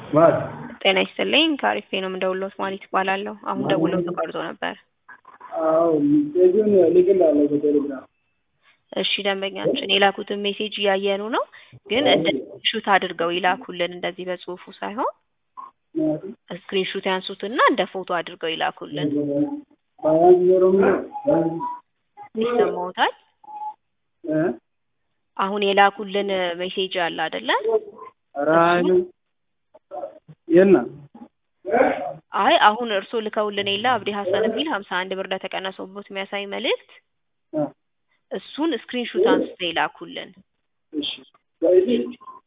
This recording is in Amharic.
ማለት ጤና ይስጥልኝ ከአሪፌ ነው የምደውልዎት ማለት ይባላለሁ። አሁን ደውለው ተቋርጦ ነበር። አዎ ሜሴጁን ልክላለሁ በቴሌግራም እሺ ደንበኛችን የላኩትን ሜሴጅ እያየኑ ነው፣ ግን እንደ ሹት አድርገው ይላኩልን እንደዚህ በጽሁፉ ሳይሆን ምክንያቱም ስክሪንሹት ያንሱትና እንደ ፎቶ አድርገው ይላኩልን። ባያንስ ዜሮ ምን ይሰማዎታል? እ አሁን የላኩልን ሜሴጅ አለ አይደለ? ኧረ አይልም የለም አይ አሁን እርስዎ ልከውልን የለ አብዲ ሀሰን የሚል ሀምሳ አንድ ብር እንደተቀነሰቦት የሚያሳይ መልእክት እ እሱን ስክሪንሹት አንስተው ይላኩልን። እሺ